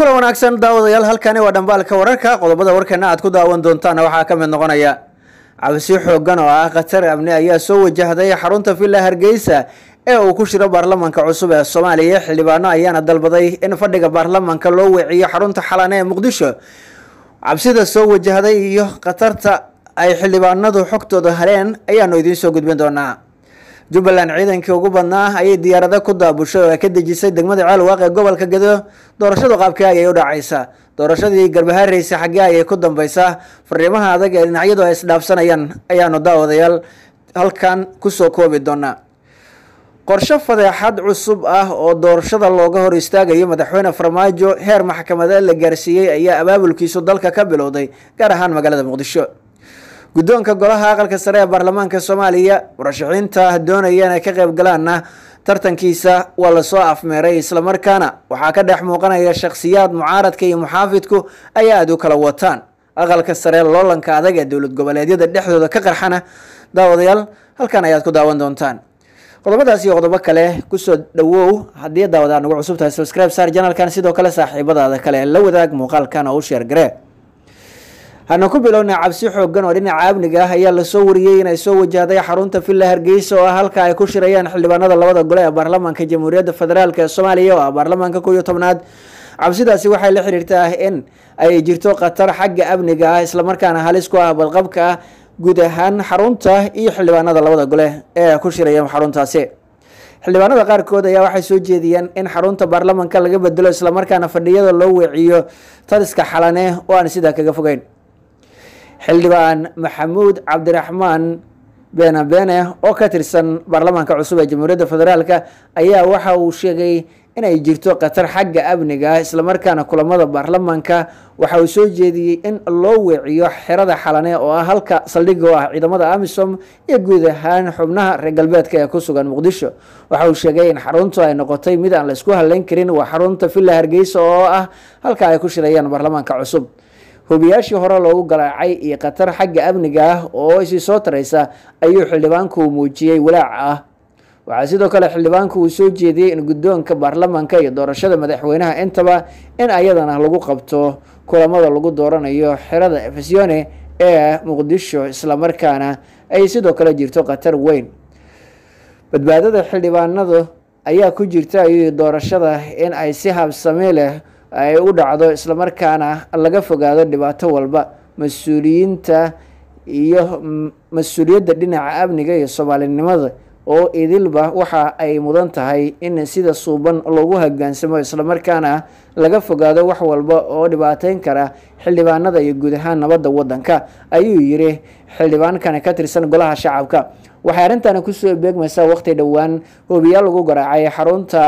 kulan wanaagsan daawadayaal halkani waa dhambaalka wararka qodobada warkeena aad ku daawan doontaana waxaa ka mid noqonaya cabsi xoogan oo ah khatar amni ayaa soo wajahday xarunta villa hargeysa ee uu ku shiro baarlamanka cusub ee soomaaliya xildhibaano ayaana dalbaday in fadhiga baarlamanka loo weeciyo xarunta xalane ee muqdisho cabsida soo wajahday iyo khatarta ay xildhibaanadu xogtooda hareen ayaanu idiin soo gudbin doonaa jubbaland ciidankii ugu badnaa ayay diyaarado ku daabushay oo ay ka dejisay degmada ceelwaaq ee gobolka gedo doorashadu qaabkii ayay u dhacaysaa doorashadii garbahaareysa xaggee ayay ku dambeysaa fariimaha adag ee dhinacyadu ay isdhaafsanayaan ayaanu daawadayaal halkan kusoo koobi doonaa qorshe fadeexad cusub ah oo doorashada looga hor istaagayo madaxweyne farmaajo heer maxkamadeed la gaarsiiyey ayaa abaabulkiisu dalka ka bilowday gaar ahaan magaalada muqdisho guddoonka golaha aqalka sare ee baarlamaanka soomaaliya murashaxiinta doonaya inay ka qayb galaanna tartankiisa waa lasoo afmeeray islamarkaana waxaa ka dhex muuqanaya shakhsiyaad mucaaradka iyo muxaafidku ay aada u kala wataan aqalka sare loolanka adag ee dowlad goboleedyada dhexdooda ka qarxana daawadayaal halkan ayaad ku daawan doontaan qodobadaas iyo qodobo kale kusoo dhawow haddii daawadaad nagu cusub tahay subscribe saar janalkan sidoo kale saaxiibadaada kale la wadaag muuqaalkan oo u sheer garee hana ku bilowna cabsi xoogan oo dhinaca amniga ah ayaa lasoo wariyey inay soo wajahday xarunta villa hargeysa oo ah halka ay ku shirayaan xildhibaanada labada gole ee baarlamaanka jamhuuriyadda federaalk ee soomaaliya oo ah baarlamaanka kow iyo tobnaad cabsidaasi waxay la xiriirtaa in ay jirto khatar xagga amniga ah islamarkaana halis ku ah badqabka ah guud ahaan xarunta iyo xildhibaanada labada gole ee ku shiraya xaruntaasi xildhibaanada qaarkood ayaa waxay soo jeediyeen in xarunta baarlamanka laga bedelo islamarkaana fadhiyada loo weeciyo taliska xalane oo aan sidaa kaga fogeyn xildhibaan maxamuud cabdiraxmaan beene beene oo ka tirsan baarlamaanka cusub ee jamhuuriyadda federaalk ayaa waxa uu sheegay inay jirto khatar xagga amniga ah islamarkaana kulamada baarlamaanka waxa uu soo jeediyey in loo weeciyo xerada xalane oo ah halka saldhiga oo ah ciidamada amisom iyo guud ahaan xubnaha reer galbeedka ee ku sugan muqdisho waxa uu sheegay in xaruntu ay noqotay mid aan laisku haleyn karin waa xarunta villa hargeysa oo ah halka ay ku shirayaan baarlamaanka cusub hubiyaashii hore loogu garaacay iyo khatar xagga amniga ah oo isii soo taraysa ayuu xildhibaanku muujiyey walaac ah waxaa sidoo kale xildhibaanku uu soo jeediyey in guddoonka baarlamanka iyo doorashada madaxweynaha intaba in ayadana lagu qabto kulamada lagu dooranayo xerada efesione ee muqdisho islamarkaana ay sidoo kale jirto khatar weyn badbaadada xildhibaanadu ayaa ku jirta ayuu doorashada in ay si habsami leh ay u dhacdo islamarkaana laga fogaado dhibaato walba mas-uuliyiinta iyo mas-uuliyadda dhinaca amniga iyo soomaalinimada oo idilba waxa ay mudan tahay in sida suuban loogu hogaansamo islamarkaana laga fogaado wax walba oo dhibaateyn kara xildhibaanada iyo guud ahaan nabadda waddanka ayuu yiri xildhibaankani ka tirsan golaha shacabka waxay arrintani kusoo beegmaysaa waqti dhowaan hoobiyaal lagu garaacay xarunta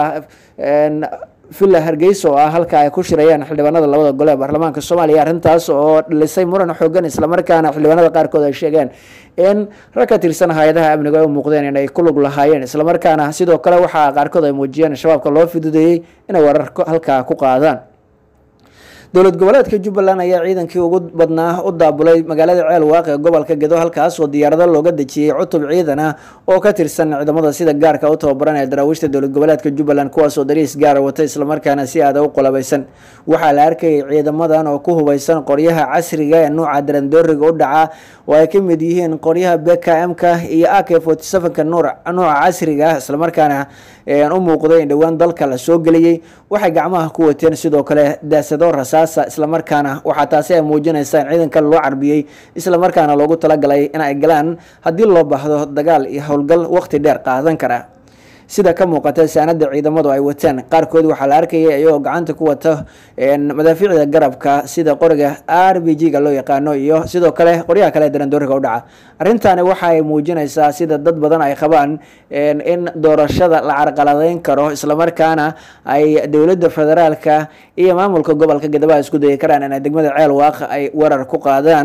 villa hargeysa oo ah halka ay ku shirayaan xildhibaanada labada gole ee baarlamaanka soomaaliya arrintaas oo dhalisay muran xoogan islamarkaana xildhibaanada qaarkood ay sheegeen in rag ka tirsan hay-adaha amniga ay u muuqdeen inay ku lug lahaayeen islamarkaana sidoo kale waxaa qaarkood ay muujiyeen shabaabka loo fidudeeyey inay warar halkaa ku qaadaan dowlad goboleedka jubbaland ayaa ciidankii ugu badnaa u daabulay magaalada ceel waaq ee gobolka gedo halkaas oo diyaarado looga dejiyey cutub ciidan ah oo ka tirsan ciidamada sida gaarka u tababaran ee daraawiishta dowlad goboleedka jubbaland kuwaasoo dariis gaara wata islamarkaana si aada u qolabaysan waxaa la arkayay ciidamadan oo ku hubaysan qoryaha casriga ee nuuca darandooriga u dhaca oo ay ka mid yihiin qoryaha bkm-ka iyo ak forty sevenka nuuca casriga ah islamarkaana u muuqday in dhowaan dalka la soo geliyey waxay gacmaha ku wateen sidoo kale daasado rasaasa islamarkaana waxaa taasi ay muujinaysaa in ciidanka loo carbiyey islamarkaana loogu talagalay in ay galaan haddii loo baahdo dagaal iyo howlgal waqti dheer qaadan kara sida ka muuqata saanada ciidamadu ay wateen qaarkood waxaa la arkayay iyagoo gacanta ku wata madaafiicda garabka sida qoriga r b g ga loo yaqaano iyo sidoo kale qoryaha kale darandooriga u dhaca arrintani waxa ay muujinaysaa sida dad badan ay qabaan in doorashada la carqaladeyn karo islamarkaana ay dowladda federaalka iyo maamulka gobolka gadaba isku dayi karaan inay degmada ceel waaq ay weerar ku qaadaan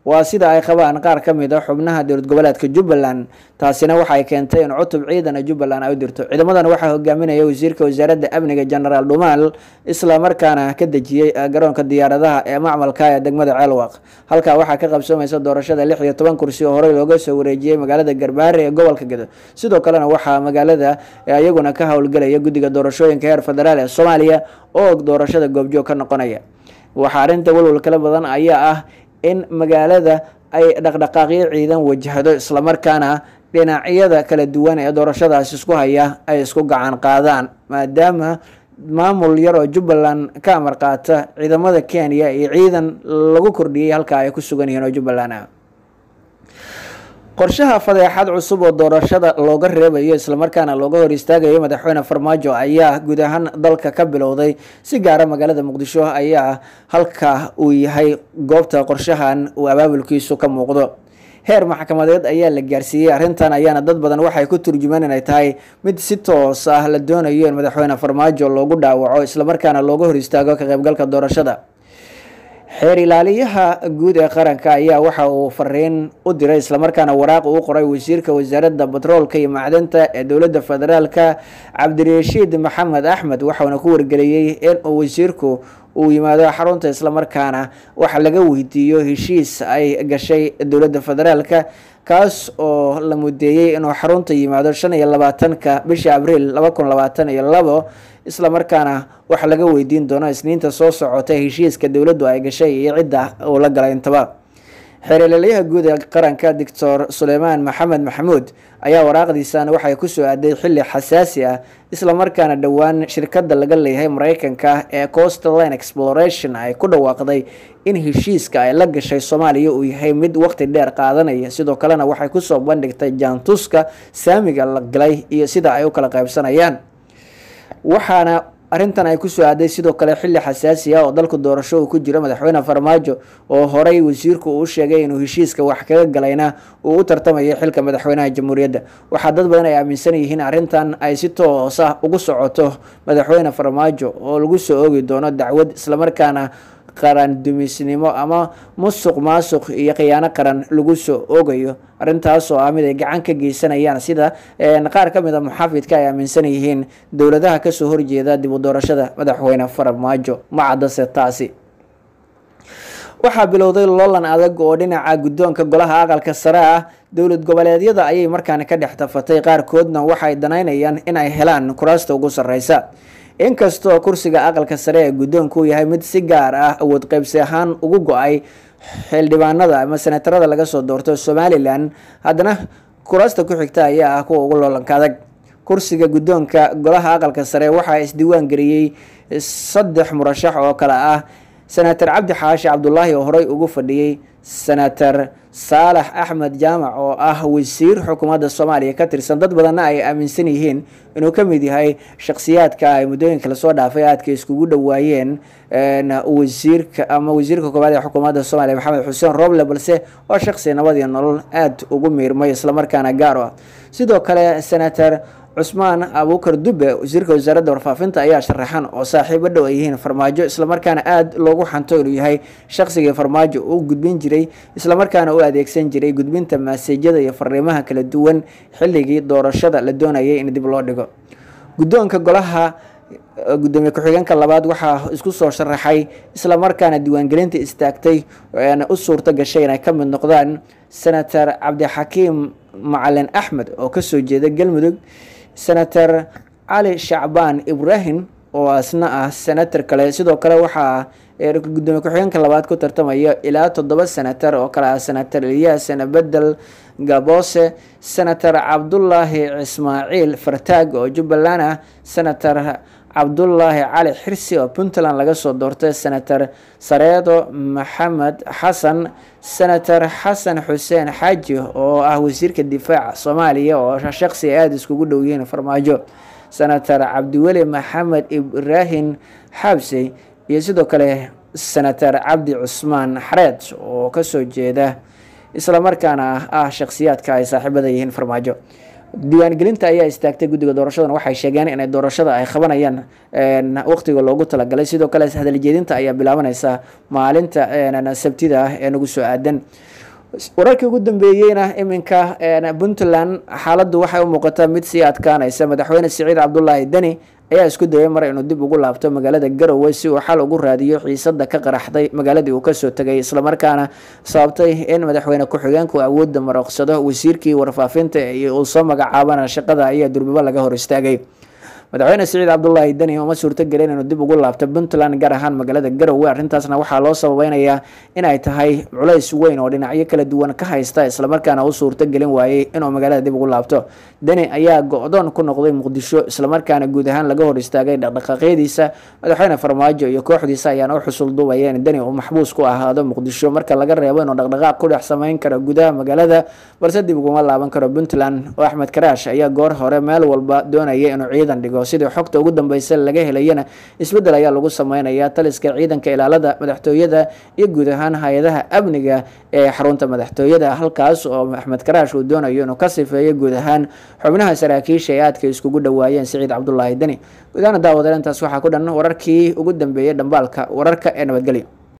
waa sida ay qabaan qaar ka mid a xubnaha dowlad goboleedka jubbaland taasina waxay keentay in cutub ciidana jubbaland ay u dirto ciidamadan waxaa hogaaminaya wasiirka wasaaradda amniga genaraal dhumaal islamarkaana ka dejiyey garoonka diyaaradaha ee macmalka ee degmada ceelwaq halkaa waxaa ka qabsoomaysa doorashada lix iyo toban kursi oo horey looga soo wareejiyey magaalada garbaare ee gobolka gedo sidoo kalena waxaa magaalada iyaguna ka howlgelaya guddiga doorashooyinka heer federaal ee soomaaliya oo doorashada goobjoog ka noqonaya waxaa arrinta walwal kala badan ayaa ah in magaalada ay dhaqdhaqaaqyo ciidan wajahdo islamarkaana dhinacyada kala duwan ee doorashadaas isku haya ay isku gacan qaadaan maadaama maamul yar oo jubbaland ka amar qaata ciidamada kenya iyo ciidan lagu kordhiyey halkaa ay ku sugan yihiin oo jubbaland ah qorshaha fadeexad cusub oo doorashada looga reebayo islamarkaana looga hor istaagayo madaxweyne farmaajo ayaa guud ahaan dalka ka bilowday si gaara magaalada muqdisho ayaa halka uu yahay goobta qorshahan uu abaabulkiisu ka muuqdo heer maxkamadeed ayaa la gaarsiiyey arrintan ayaana dad badan waxay ku turjumaan inay tahay mid si toos ah la doonayo in madaxweyne farmaajo loogu dhaawaco islamarkaana looga hor istaago ka qaybgalka doorashada xeer ilaaliyaha guud ee qaranka ayaa waxa uu fariin u diray islamarkaana waraaq uu qoray wasiirka wasaaradda batroolka iyo macdanta ee dowladda federaalka cabdirashiid maxamed axmed waxauna ku wargeliyey in uu wasiirku uu yimaado xarunta islamarkaana waxa laga weydiiyo heshiis ay gashay dowladda federaalka kaas oo la mudeeyey inuu xarunta yimaado shan iyo labaatanka bisha abriil laba kun labaatan iyo labo islamarkaana waxa laga weydiin doono isniinta soo socota heshiiska dowladdu ay gashay iyo cidda uu la galay intaba xeerelelyaha guud ee qaranka doctor suleymaan maxamed maxamuud ayaa waraaqdiisan waxay kusoo aaday xili xasaasi ah islamarkaana dhowaan shirkada laga leeyahay mareykanka ee coastal line exploration ay ku dhawaaqday in heshiiska ay la gashay soomaaliya uu yahay mid waqti dheer qaadanaya sidoo kalena waxay kusoo bandhigtay jaantuska saamiga la galay iyo sida ay u kala qaybsanayaan waxaana arrintan ay kusoo aaday sidoo kale xili xasaasi ah oo dalku doorasho uu ku jiro madaxweyne farmaajo oo horey wasiirku uu sheegay inuu heshiiska wax kaga galayna uu u tartamayo xilka madaxweynaha jamhuuriyadda waxaa dad badan ay aaminsan yihiin arrintan ay si toos ah ugu socoto madaxweyne farmaajo oo lagu soo oogi doono dacwad islamarkaana qaran dumisnimo ama musuq maasuq iyo khiyaano qaran lagu soo oogayo arrintaas oo ah mid ay gacan ka geysanayaan sida qaar ka mid a muxaafidka ay aaminsan yihiin dowladaha kasoo horjeeda dib u doorashada madaxweyne farmaajo ma caddase taasi waxaa bilowday loolan adag oo dhinaca guddoonka golaha aqalka sare ah dowlad goboleedyada ayay markaani ka dhex tafatay qaarkoodna waxay danaynayaan in ay helaan kuraasta ugu sarreysa inkastoo kursiga aqalka sare ee guddoonku uu yahay mid si gaar ah awood qaybsi ahaan ugu go-ay xildhibaanada ama senatarada laga soo doorto somalilan haddana kuraasta ku xigta ayaa ah kuwa ugu loolanka adag kursiga guddoonka golaha aqalka sare waxaa isdiiwaan geliyey saddex murashax oo kale ah senator cabdi xaashi cabdulaahi oo horey ugu fadhiyey senator saalax axmed jaamac oo ah wasiir xukuumadda soomaaliya ka tirsan dad badanna ay aaminsan yihiin inuu ka mid yahay shakhsiyaadka ay muddooyinka lasoo dhaafay aadka iskugu dhowaayeen wasiirka ama wasiirka koowaad ee xukuumadda soomaaliya maxamed xuseen roble balse waa shakhsi nabad iyo nolol aada ugu miirmay islamarkaana gaar ah sidoo kale senator cusmaan abuukar dube wasiirka wasaaradda warfaafinta ayaa sharaxan oo saaxiibo dhow ay yihiin farmaajo islamarkaana aada loogu xanto inuu yahay shaqsigii farmaajo uu gudbin jiray islamarkaana u adeegsan jiray gudbinta maseejyada iyo fariimaha kala duwan xilligii doorashada la doonayay in dib loo dhigo guddoonka golaha gudoomiye ku-xigeenka labaad waxaa isku soo sharaxay islamarkaana diiwaangelinta istaagtay u suurto gashay inay ka mid noqdaan senator cabdixakiim macalin axmed oo kasoo jeeda galmudug senator cali shacbaan ibrahim oo asna ah senator kale sidoo kale waxaa gudoomiye ku-xigeenka labaad ku tartamaya ilaa toddoba senator oo kale ah senator eliyas bedel gabose senator cabdulaahi ismaaciil fartaag oo jubbaland ah senator cabdulaahi cali xirsi oo puntland laga soo doortay senator sareedo maxamed xasan senator xasan xuseen xaaji oo ah wasiirka difaaca soomaaliya oo shaqsi ay aada iskugu dhow yihiin farmaajo senator cabdiweli maxamed ibraahim xaabsey iyo sidoo kale senator cabdi cusmaan xareed oo kasoo jeeda islamarkaana ah shakhsiyaadka ay saaxiibada yihiin farmaajo diiwaangelinta ayaa istaagtay guddiga doorashadana waxay sheegeen inay doorashada ay qabanayaan waqtiga loogu talagalay sidoo kale hadaljeedinta ayaa bilaabaneysa maalinta sabtida ah ee nagu soo aadan wararkii ugu dambeeyeyna iminka puntland xaaladdu waxay u muuqataa mid sii adkaanaysa madaxweyne siciid cabdulaahi deni ayaa isku dayay mar inuu dib ugu laabto magaalada garowe si uu xal ugu raadiyo xiisada ka qaraxday magaaladii uu kasoo tegay islamarkaana sababtay in madaxweyne ku-xigeenku awoodda marooqsado wasiirkii warfaafinta uu soo magacaabana shaqada ayaa durbibo laga hor istaagay madaxweyne siciid cabdulaahi deni uma suurtagelin inuu dib ugu laabto puntland gaar ahaan magaalada garowe arrintaasna waxaa loo sababeynayaa inay tahay culays weyn oo dhinacyo kala duwan ka haysta islamarkaana u suurtagelin waayey inuu magaalada dib ugu laabto deni ayaa go-doon ku noqday muqdisho islamarkaana guud ahaan laga hor istaagay dhaqdhaqaaqyadiisa madaxweyne farmaajo iyo kooxdiisa ayaana u xusul duubaya in deni uu maxbuus ku ahaado muqdisho marka laga reebo inuu dhaqdhaqaaq ku dhex sameyn karo gudaha magaalada balse dib uguma laaban karo puntland oo axmed karaash ayaa goor hore meel walba doonaya inuu ciidan dhigo sidii xogta ugu dambeysa laga helayana isbeddel ayaa lagu sameynayaa taliska ciidanka ilaalada madaxtooyada iyo guud ahaan hay-adaha amniga ee xarunta madaxtooyada halkaas oo axmed karaash uu doonayo inuu ka sifeeyo guud ahaan xubnaha saraakiisha ee aadka iskugu dhawaayeen siciid cabdulaahi deni guud ahaan daawadalintaas waxaa ku dhan wararkii ugu dambeeyey dhambaalka wararka ee nabadgelyo